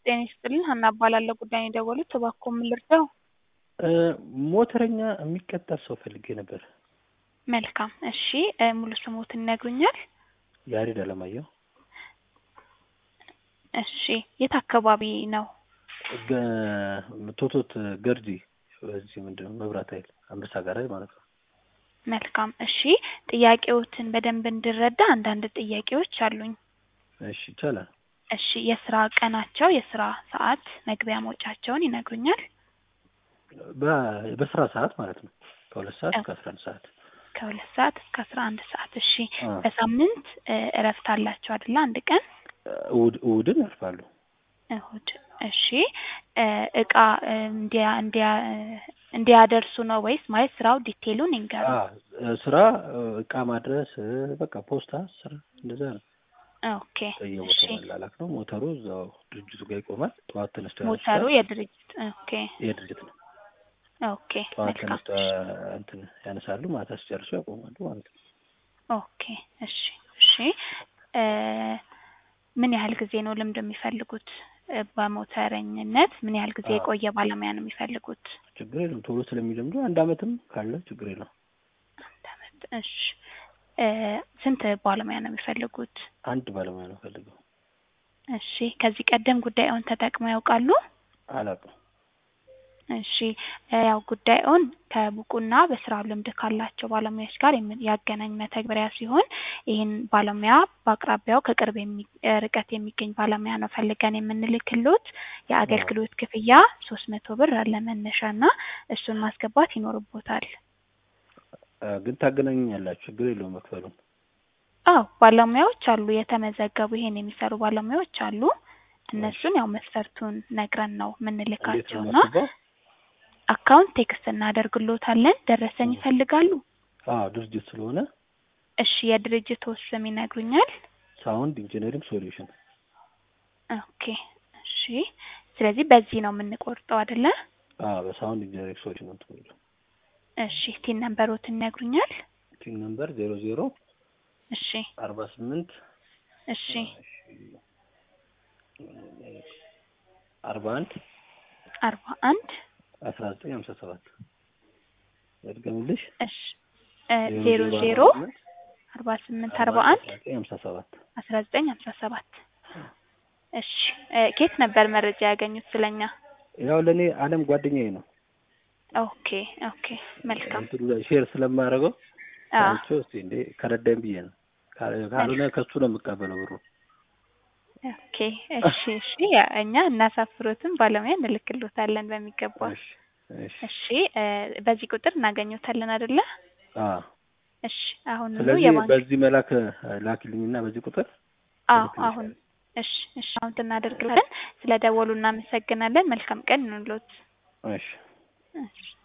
ጤና ይስጥልኝ ሀና እባላለሁ ጉዳዩን የደወሉት እባክዎ ምን ልርዳዎ? ሞተረኛ የሚቀጠር ሰው ፈልጌ ነበር። መልካም እሺ ሙሉ ስሞትን ይነግሩኛል? ያሬድ አለማየሁ እሺ የት አካባቢ ነው? ገ- ቶቶት ገርጂ በዚህ ምንድን ነው መብራት ኃይል አንበሳ ጋራጅ ማለት ነው። መልካም እሺ ጥያቄዎትን በደንብ እንድረዳ አንዳንድ ጥያቄዎች አሉኝ። እሺ ይቻላል። እሺ የስራ ቀናቸው የስራ ሰዓት መግቢያ መውጫቸውን ይነግሩኛል? በ- በስራ ሰዓት ማለት ነው ከሁለት ሰዓት እስከ አስራ አንድ ሰዓት ከሁለት ሰዓት እስከ አስራ አንድ ሰዓት እሺ አ። በሳምንት እ እረፍት አላቸው አይደለ አንድ ቀን እሑድ እሑድን ያርፋሉ። እሁድ እሺ እ እቃ እ እንዲያ እንዲያ እንዲያደርሱ ነው ወይስ ማለት ስራው ዲቴሉን ይንገሩ? አ፣ ስራ እቃ ማድረስ እ፣ በቃ ፖስታ ስራ እንደዛ ነው። ኦኬ እሺ በየቦታው መላላክ ነው። ሞተሩ እዛው ድርጅቱ ጋር ይቆማል። ጠዋት ተነስተው ሞተሩ ያነሱታል። የድርጅት ኦኬ የድርጅት ነው። ኦኬ ጠዋት መልካም ተነስተው እንትን ያነሳሉ፣ ማታ ሲጨርሱ ያቆማሉ ማለት ነው። ኦኬ እሺ እሺ እ ምን ያህል ጊዜ ነው ልምድ የሚፈልጉት እ በሞተረኝነት ምን ያህል ጊዜ አዎ። የቆየ ባለሙያ ነው የሚፈልጉት? ችግር የለም። ቶሎ ስለሚለምዱ አንድ አመትም ካለ ችግር የለም። አንድ አመት እሺ እ ስንት ባለሙያ ነው የሚፈልጉት? አንድ ባለሙያ ነው ፈልገው። እሺ ከዚህ ቀደም ጉዳዩን ተጠቅመው ያውቃሉ? አላውቅም። እሺ እ ያው ጉዳዩን ከብቁና በስራው ልምድ ካላቸው ባለሙያዎች ጋር የምን- ያገናኝ መተግበሪያ ሲሆን ይህን ባለሙያ በአቅራቢያው ከቅርብ የሚ- እ ርቀት የሚገኝ ባለሙያ ነው ፈልገን የምንልክሎት። የአገልግሎት ክፍያ ሶስት መቶ ብር አለ መነሻ እና እሱን ማስገባት ይኖርቦታል። አ፣ ግን ታገናኙኛላችሁ፣ ችግር የለውም መክፈሉን። አዎ ባለሙያዎች አሉ የተመዘገቡ ይሄን የሚሰሩ ባለሙያዎች አሉ። እነሱን ያው መስፈርቱን ነግረን ነው እንዴት ነው የምንልካቸው እና የማስገባው? አካውንት ቴክስት እናደርግሎታለን። ደረሰኝ እ። ይፈልጋሉ? አዎ ድርጅት ስለሆነ እሺ የድርጅቱ ስም ይነግሩኛል? ሳውንድ ኢንጂነሪንግ ሶሉሽን። ኦኬ እሺ ስለዚህ በዚህ ነው የምንቆርጠው አይደለ? አዎ በሳውንድ ኢንጂነሪንግ ሶሉሽን ነው የምትቆዩ። እሺ ቲን ነምበሮትን ይነግሩኛል? ቲም ነምበር ዜሮ ዜሮ እሺ አርባ ስምንት እሺ አርባ አንድ አርባ አንድ አስራ ዘጠኝ ሀምሳ ሰባት ያድገምልሽ እሺ እ ዜሮ ዜሮ አርባ ስምንት አርባ አንድ አስራ ዘጠኝ ሀምሳ ሰባት አስራ ዘጠኝ ሀምሳ ሰባት እሺ እ ከየት ነበር መረጃ ያገኙት ስለኛ? ያው ለእኔ አለም ጓደኛዬ ነው። ኦኬ ኦኬ መልካም እንትኑ ላይ ሼር ስለማደርገው አ አይቼው እስኪ እንዴ ከረዳኝ ብዬ ነው። ካል- ካልሆነ ከሱ ነው የምቀበለው ብሩ። ኦኬ እሺ እሺ ያ እኛ እናሳፍሮትን ባለሙያ እንልክሎታለን በሚገባ። እሺ እሺ እሺ እ በዚህ ቁጥር እናገኘታለን አይደለ? አዎ እሺ አሁን ሁሉ ስለዚህ የባንክ በዚህ መላክ ላኪልኝና በዚህ ቁጥር አዎ እልክልሻለሁ። አሁን እሺ እሺ አሁን እናደርግላለን። ስለ ደወሉ እናመሰግናለን። መልካም ቀን ይሁንልዎት። እሺ እሺ